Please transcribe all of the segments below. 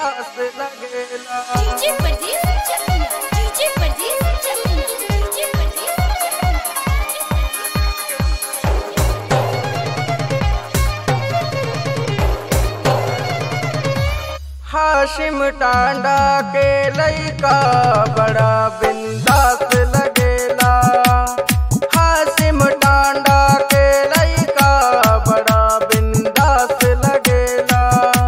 बिंदास लगेला डीजे परदेस चकिया डीजे परदेस चकिया डीजे परदेस हाशिम टांडा के लइका बड़ा बिंदास लगेला हाशिम टांडा के लइका बड़ा बिंदास लगेला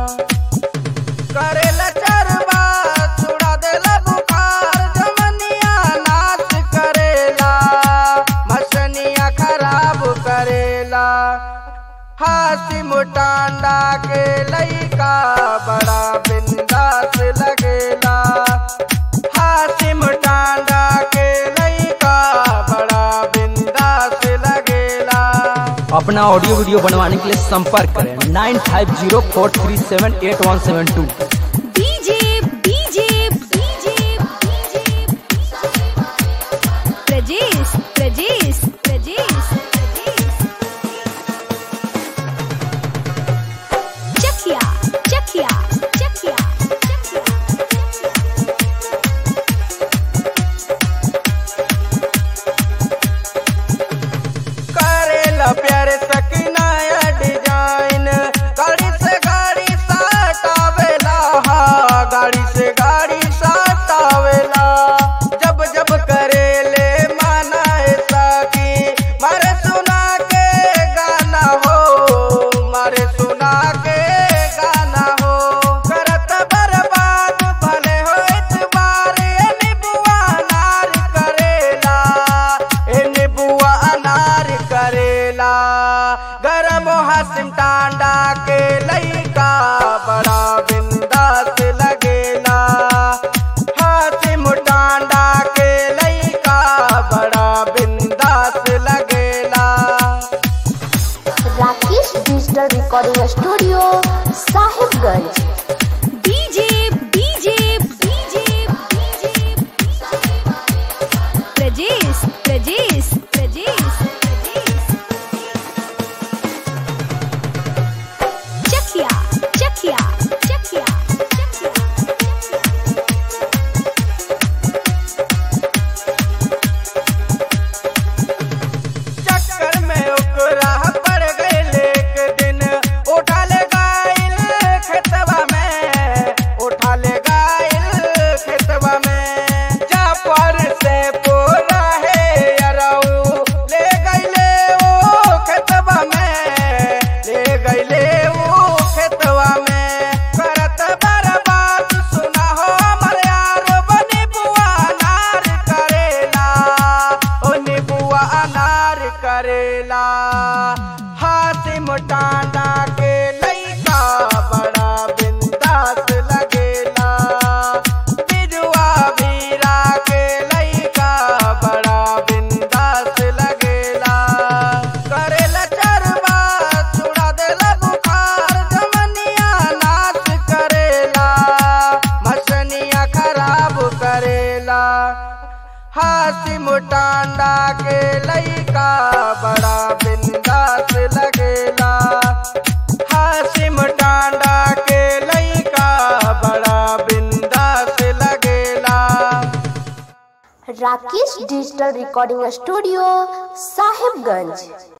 करेला चरवा छुड़ा देला बुखार जमनिया नाच करेला मसनिया खराब करेला हासिम टांडा के लइका बड़ा बिंदास लगेला हासिम टांडा के लइका बड़ा बिंदास लगेला अपना ऑडियो वीडियो बनवाने के लिए संपर्क करें nine five zero four three seven eight one seven two DJ DJ DJ DJ Prajesh Prajesh Prajesh Chakia Chakia Chakia Chakia करेला प्यारे सकीनाया डिजाइन गाड़ी से गाड़ी सटावेला हा गाड़ी से गाड़ी सटावेला जब जब करेले माना ऐसा की मारे सुना के गाना हो मारे सुना के गाना हो करत बर्बाद भले हो इतबार ए निबुआ नार करेला ए निबुआ अनार करेला गरम हासिम टांडा के लइका बड़ा बिंदास लगेला हासिम टांडा के लइका बड़ा बिंदास लगेला Rakesh digital recording studio Sahibganj DJ DJ DJ DJ Prajesh Prajesh Prajesh Chakia Chakia Chakia Chakia चक्कर में ओकरा पड़ गइल एक दिन उठा ले गाइल खेतवा में उठा ले गाइल खेतवा में जा पर से पोरा है अरऊ ले गइले वो खेतवा में ले गइले वो खेतवा में करत बर्बाद सुना हो हमर यार बनी बुआ नार करेला ओ निबुआ अनार करेला हासिम टांडा के लइका बड़ा बिंदास लगेला बिजुआ बीरा के लइका बड़ा बिंदास लगेला करेला चरवा छुड़ा देला बुखार जमनिया नाच करेला मसनिया खराब करेला हासिम टांडा के लइका बड़ा बिंदास लगेला हासिम टांडा के लइका बड़ा बिंदास लगेला Rakesh digital recording studio Sahibganj